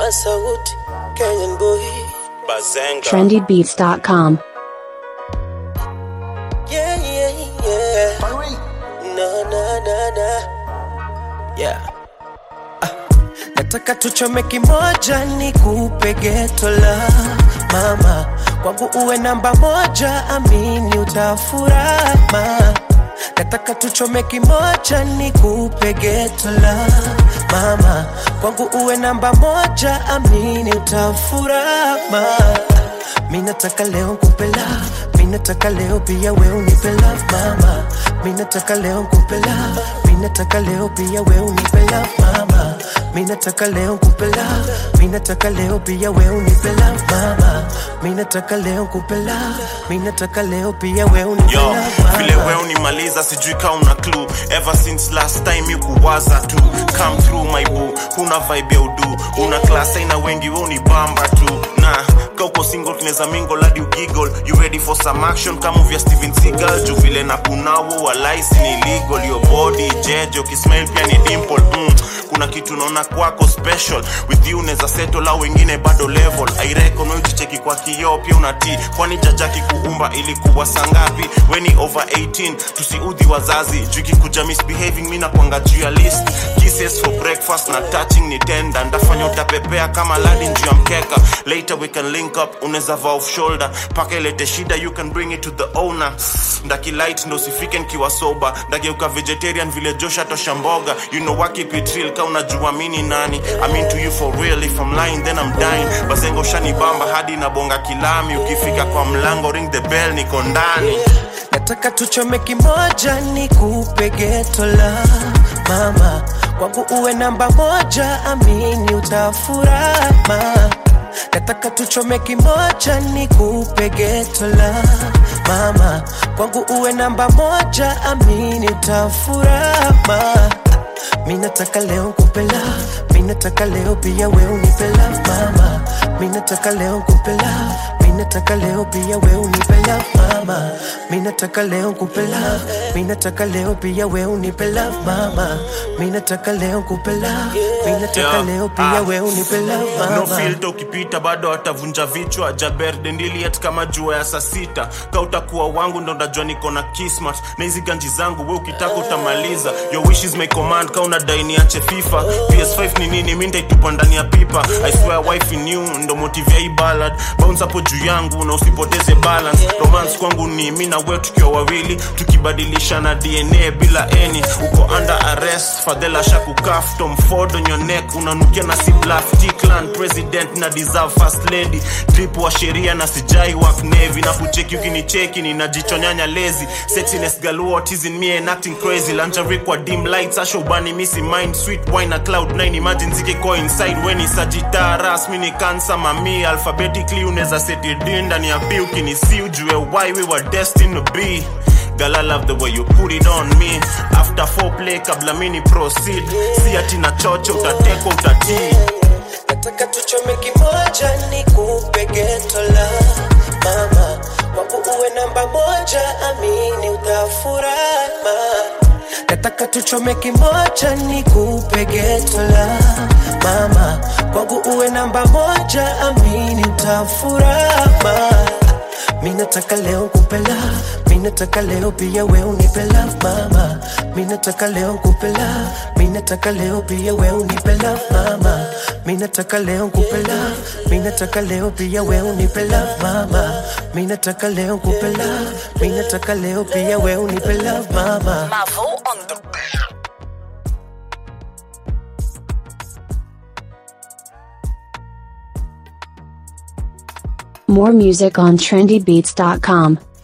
Masauti, Kenyan boy. Bazenga. trendybeats.com. Yeah, yeah, yeah. Na, na, na, na. Yeah. Ah, nataka tuchome kimoja ni kupe geto la mama kwangu uwe namba moja amini utafurama nataka tuchome kimoja ni kupe geto la mama kwangu uwe namba moja amini utafurama mi nataka leo nkupe love mi nataka leo pia we unipe love mama mi nataka leo nkupe love mi nataka leo pia we unipe love mama mi nataka leo nkupe love mi nataka leo pia we unipe love mama mi nataka leo nkupe love mi nataka leo pia we unipe yo love vile mama we unimaliza sijui ka una clue ever since last time you kuwaza tu come through my boo huna vibe ya udu una class aina wengi we unibamba tu na kauko single tunaweza mingle hadi ugiggle you ready for some action kama vya Steven Seagal juu vile na kunawo walaisi ni illegal your body jeje ukismile pia ni dimple mm. kuna kitu naona kwako special with you unaweza settle au wengine bado level I reckon wewe ukicheki kwa kioo pia unatii kwani jajaki kuumba ilikuwa sangapi weni over 18 tusiudhi wazazi juu ikikuja misbehaving mi nakwanga juu ya list kisses for breakfast na touching ni tenda ndafanya utapepea kama ladi juu ya mkeka later we can link up unaweza va off shoulder paka ilete shida you can bring it to the owner ndakilight ndo usifike nkiwa soba ndageuka vegetarian vile josha tosha mboga you know what keep it real ka unajua mini nani I mean to you for real if I'm lying then I'm dying bazengo shanibamba hadi nabonga kilami ukifika kwa mlango ring the bell niko ndani nataka tuchome kimoja ni kupe geto la mama kwangu uwe namba moja amini utafurama nataka tuchome kimoja ni kupe geto la mama kwangu uwe namba moja amini utafurama mi nataka leo nkupe love mi nataka leo pia we unipe love mama mi nataka leo nkupe love mi nataka leo pia we unipe love mama mi nataka leo nkupe love mi nataka leo pia we unipe love mama mi nataka leo nkupe love mi nataka Yeah. leo pia Ah. we unipe love no mama filter ukipita bado atavunja vichwa jaber dendiliet kama jua ya saa sita ka utakuwa wangu ndo ndajua niko na kismat na hizi ganji zangu we ukitaka utamaliza your wish is my command ka unadai niache fifa ps5 ni nini mi ndaitupa ndani ya pipa i swear wife in you ndo motivia hii ballad bounce hapo juu yangu na usipoteze balance romance kwangu ni mi na we tukiwa wawili tukibadilishana dna bila eni uko under arrest fadhela shakukaf tom ford on your neck unanukia na si bluff T-clan president na deserve first lady drip wa sheria na sijai work navy na kucheki ukinicheki ninajichonyanya lazy sexiness galore what is in me and acting crazy lingerie kwa dim lights asho ubani misi mind sweet wine na cloud 9 imagine zike ko inside when is sagita rasmi ni cancer mami alphabetically unaweza set it in ndani ya bi ukinisi ujue why we were destined to be Girl, I love the way you put it on me After foreplay kabla mini proceed Si ati na chocho utateko utatii nataka tuchome kimoja ni kupe geto la mama kwangu uwe namba moja amini utafurama nataka tuchome kimoja ni kupe geto la mama kwangu uwe namba moja amini utafurama mi nataka leo nkupe love mi nataka leo pia we unipe love mama mi nataka leo nkupe love mi nataka leo pia we unipe love mama mi nataka leo nkupe love mi nataka leo pia we unipe love mama mi nataka leo nkupe love mi nataka leo pia we unipe love mama Mavo on the More music on trendybeats.com.